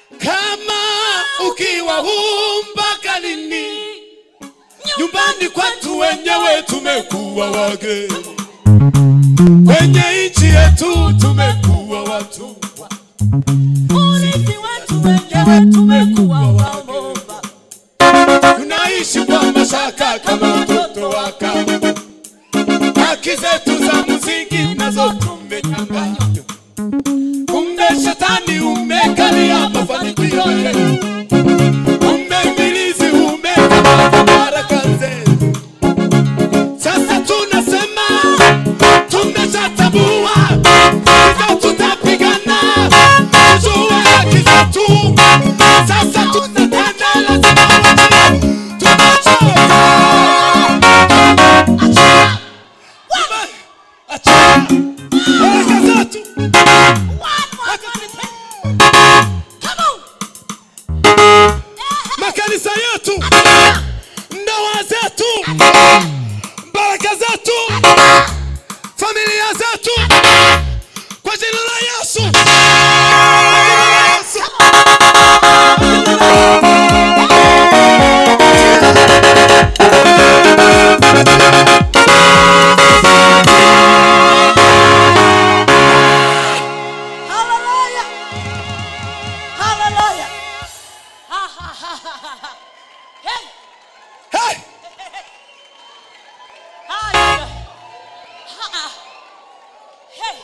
kama ukiwa huu mpaka lini? Nyumbani kwetu wenyewe tumekuwa wageni, kwenye nchi yetu tumekuwa watumwa. urithi wetu wenyewe tumekuwa waomba tunaishi kwa mashaka kama watoto wa kambo. Haki zetu za msingi nazo tumenyang'anywa. Kumbe shetani umekalia mafanikio yetu, kumbe ibilisi umekamata baraka zetu. Sasa tunasema tumeshatambua, sasa tutapigana tujue haki zetu. Sasa tutatenda, lazima wajue tumechoka. Achia baraka zetu. makanisa yetu, ndoa zetu, baraka zetu, familia zetu, kwa jina la Yesu. Kwa jina la Yesu. Haleluya. Haleluya. Ha, ha, ha, ha, ha, ha. Hey. Hey! Haya. Ha, ha. Hey.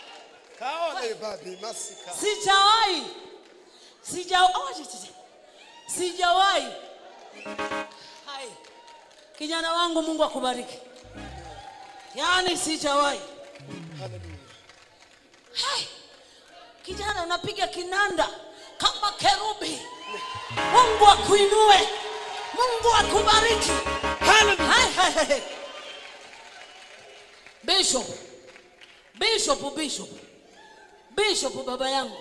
Sijawahi. Sijawahi. Sijawahi. Hai. Kijana wangu Mungu akubariki. Yaani sijawahi. Hai. Kijana unapiga kinanda kama kerubi. Mungu akuinue. Mungu akubariki. Hallelujah. Hai, hai, hai, hai. Bishop. Bishop, Bishop. Bishop baba yangu.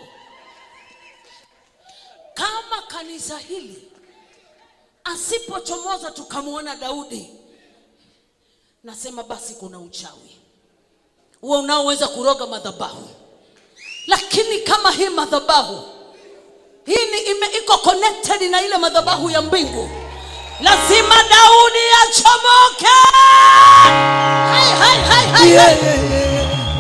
Kama kanisa hili asipochomoza tukamwona Daudi, nasema basi kuna uchawi huo unaoweza kuroga madhabahu. Lakini kama hii madhabahu hii ni ime, iko connected na ile madhabahu ya mbingu, lazima Daudi achomoke. Hai, hai, hai, hai, hai.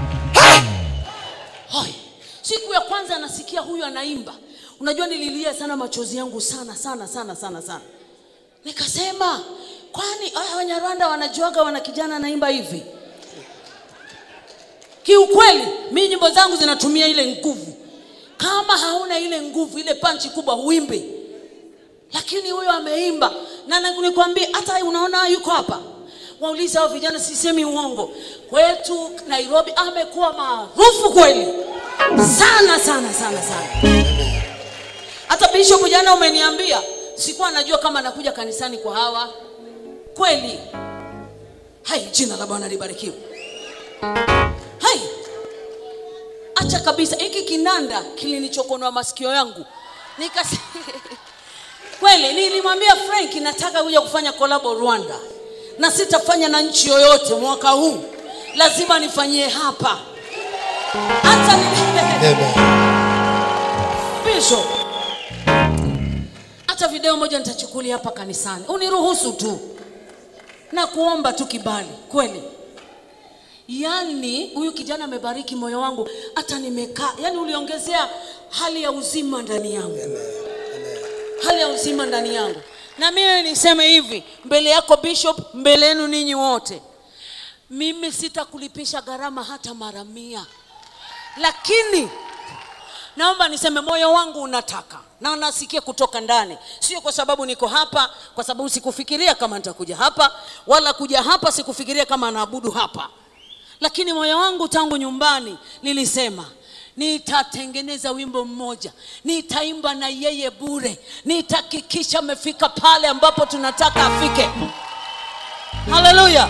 Hoi. Siku ya kwanza nasikia huyu anaimba, unajua nililia sana machozi yangu sana sana sana sana sana. Nikasema kwani haya Wanyarwanda wanajuaga wana kijana anaimba hivi? Kiukweli mi nyimbo zangu zinatumia ile nguvu. Kama hauna ile nguvu, ile panchi kubwa, huimbi. Lakini huyo ameimba, na na- nikwambie, hata unaona yuko hapa, waulize hao vijana, sisemi uongo, kwetu Nairobi amekuwa maarufu kweli sana sana sana sana. Hata Bishop jana umeniambia, sikuwa najua kama anakuja kanisani kwa hawa kweli. Hai, jina la Bwana libarikiwe. Hai, acha kabisa, hiki kinanda kilinichokonoa masikio yangu nikasi kweli. Nilimwambia Frank nataka kuja kufanya kolabo Rwanda, na sitafanya na nchi yoyote mwaka huu, lazima nifanyie hapa hata ni... Bishop, hata video moja nitachukulia hapa kanisani, uniruhusu tu na kuomba tu kibali kweli. Yaani huyu kijana amebariki moyo wangu, hata nimekaa, yaani uliongezea hali ya uzima ndani yangu, hali ya uzima ndani yangu. Na mimi niseme hivi mbele yako Bishop, mbele yenu ninyi wote, mimi sitakulipisha gharama hata mara mia, lakini naomba niseme moyo wangu unataka na nasikia kutoka ndani, sio kwa sababu niko hapa, kwa sababu sikufikiria kama nitakuja hapa, wala kuja hapa sikufikiria kama naabudu hapa, lakini moyo wangu tangu nyumbani nilisema nitatengeneza wimbo mmoja, nitaimba na yeye bure, nitahakikisha amefika pale ambapo tunataka afike. Haleluya!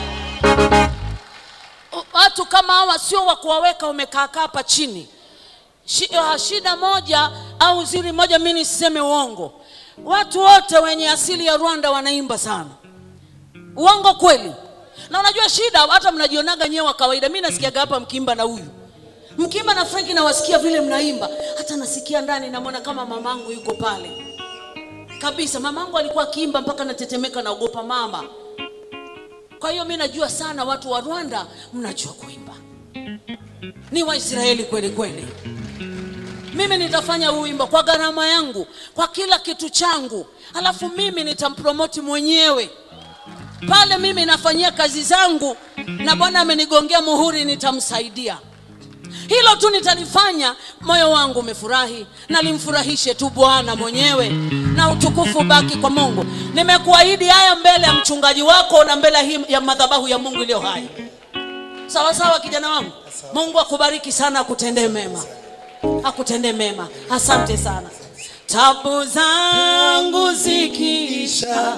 Watu kama hawa sio wa kuwaweka wamekaakaa hapa chini. Shi- ah, Shida moja au uzuri moja, mimi nisiseme uongo, watu wote wenye asili ya Rwanda wanaimba sana. Uongo kweli? Na unajua shida, hata mnajionaga nyewe wa kawaida. Mimi nasikiaga hapa mkiimba na huyu, mkiimba na Frank nawasikia vile mnaimba, hata nasikia ndani, namwona kama mamangu yuko pale kabisa. Mamangu alikuwa akiimba mpaka natetemeka, naogopa mama. Kwa hiyo mi najua sana watu wa Rwanda mnajua kuimba, ni Waisraeli kweli kweli. Mimi nitafanya huu wimbo kwa gharama yangu, kwa kila kitu changu, alafu mimi nitampromoti mwenyewe pale. Mimi nafanyia kazi zangu na Bwana amenigongea muhuri, nitamsaidia hilo tu nitalifanya. Moyo wangu umefurahi, nalimfurahishe tu Bwana mwenyewe, na utukufu baki kwa Mungu. Nimekuahidi haya mbele ya mchungaji wako na mbele hii ya madhabahu ya Mungu iliyo hai. Sawa sawa, kijana wangu. Mungu akubariki sana, akutendee mema, akutendee mema. Asante sana. Tabu zangu zikiisha,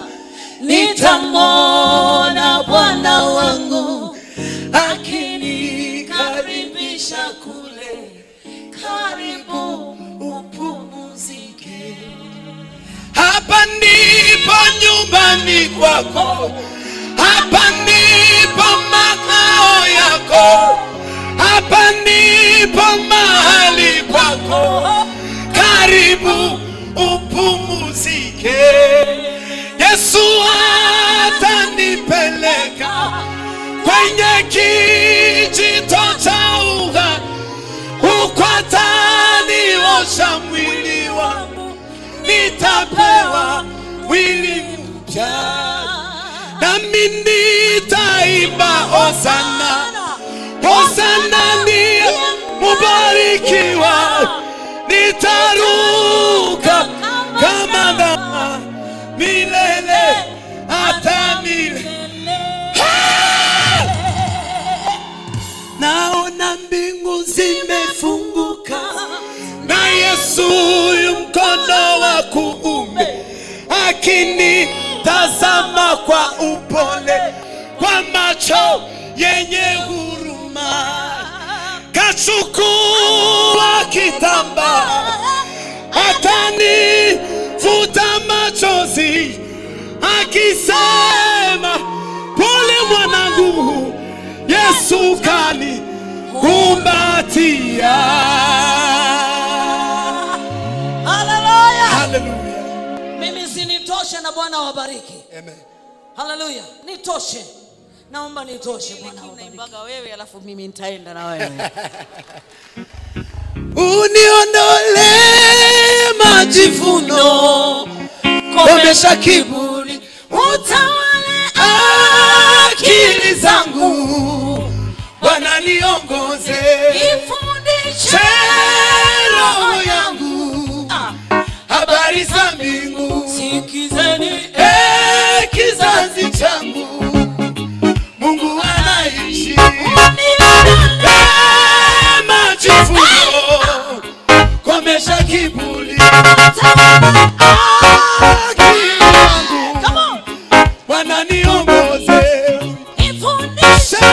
nitamwona Bwana wangu akinikaribisha kule, karibu upumzike. Hapa ndipo nyumbani kwako, hapa ndipo makao yako, hapa ndipo mahali kwako, karibu upumzike. Yesu atanipeleka kwenye kijito cha uhai, huko ataniosha mwili wangu nitapewa mwili mpya, nami nitaimba hosana, hosana ndiye mubarikiwa, nitaruka kama ndama milele hata milele. Naona mbingu zimefunguka na Yesu yu mkono wa kuume akinitazama kwa upole, kwa macho yenye huruma, kachukua kitambaa atanifuta machozi, akisema pole mwanangu, Yesu kani kumbatia. Haleluya! Haleluya. Mimi sinitoshe na Bwana wabariki. Amen. Haleluya, nitoshe. Naomba nitoshe Bwana wabariki. wewe alafu mimi nitaenda na wewe. Uniondole majivuno, komesha kiburi, utawale akili zangu, Bwana niongoze, Ifundishe roho yangu habari za mbingu, sikizeni Eh, kizazi changu Mungu anaishi Eh, majivuno, komesha kiburi akili yangu Bwana niongoze Ifundishe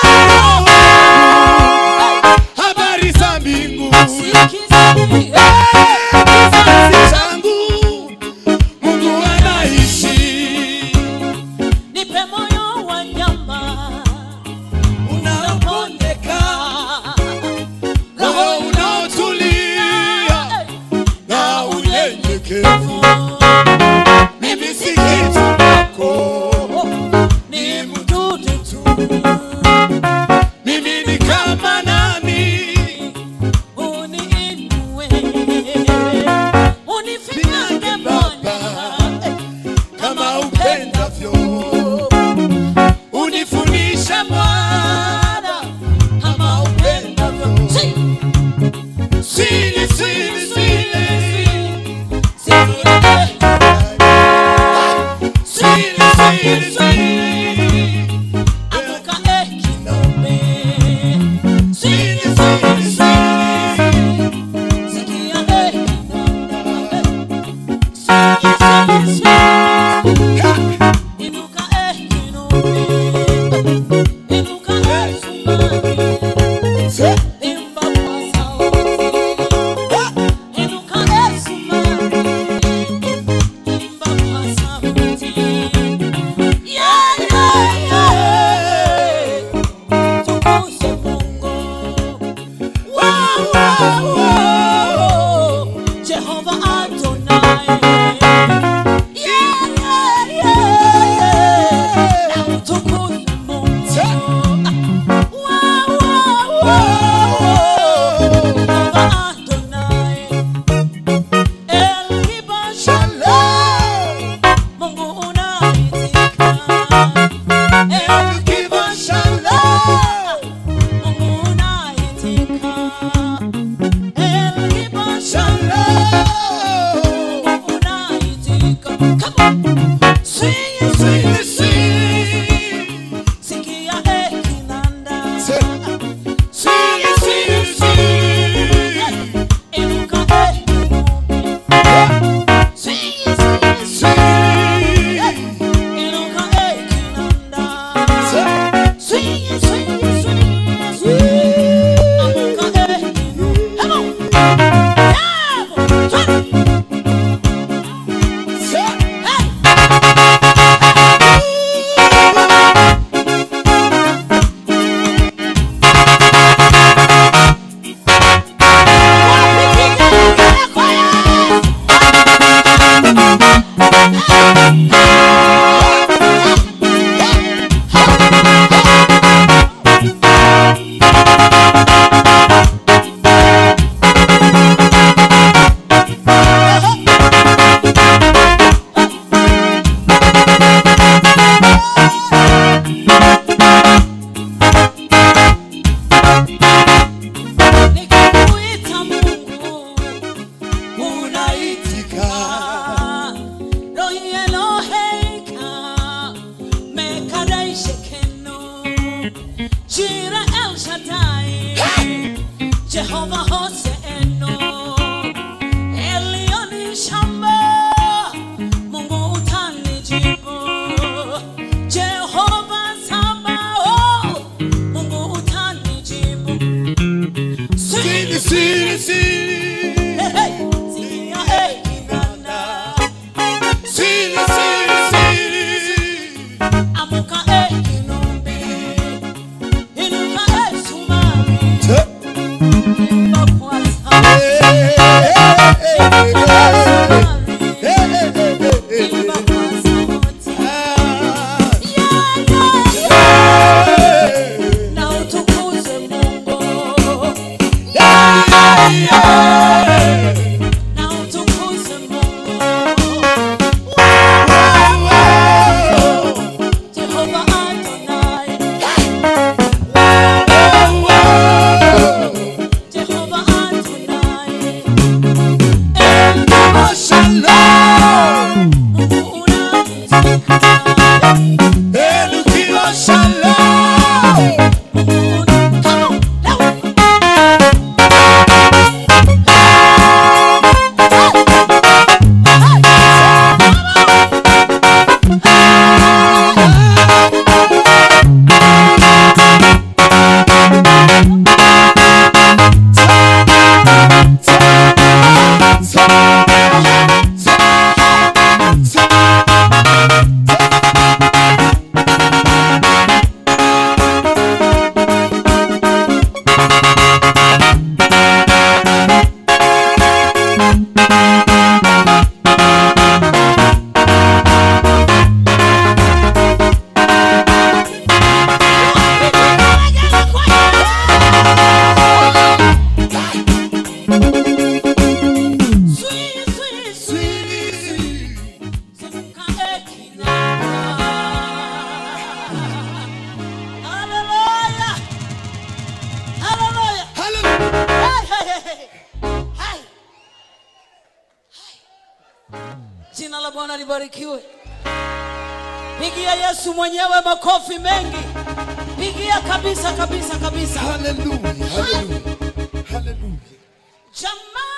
habari za mbingu sikizeni kizazi changu Mungu anaishi nipe moyo wa nyama unaopondeka roho unaotulia na unyenyekevu Jehovah Adonai. Yeah, yeah, yeah, yeah. Na utukuze Mungu. Wow, wow, wow. Jehovah Adonai. El Kibar Shalom. Mungu unaitika. El Kibar Shalom. Mungu unaitika. El Kibar Shalom. Mungu unaitika. Come on. Swing it, swing it, Sing, sing. Sikia eh, kinanda. Sing, sing, sing. Inuka eh, kinubi. Swing it, swing it, Sing, Inuka eh, kinanda. sing. Swing it, swing it, swing it, swing it. Amuka eh, kinubi. Come on. Yeah, boy. Swing it. Hey. Nikikuita Mungu unaitika. Rohi Eloheika, Mekadai Shekenu, Jira El Shaddai, Jehovah Hoseenu, Elioni Shamba, Mungu utanijibu. Jehovah Sabaoth, Mungu utanijibu. Sing, sing, sing. Hey, hey, sikia, hey, kinanda. Sing, sing, sing. Amuka eh kinombe Inuka eh sumari Imba kwa sauti Imba kwa sumari Imba kwa sauti Yeah, yeah, yeah. Na utukuze Mungu Na utukuze Mungu Jehovah Adonai Jehovah Adonai El Mungu unaitika Sweet, sweet, sweet. Simuka ekinanda. Hallelujah. Hallelujah. Hey, hey, hey, hey. Hey. Hey. Jina la Bwana libarikiwe. Pigia Yesu mwenyewe makofi mengi. Pigia kabisa kabisa kabisa. Hallelujah, hallelujah, hallelujah. Jamaa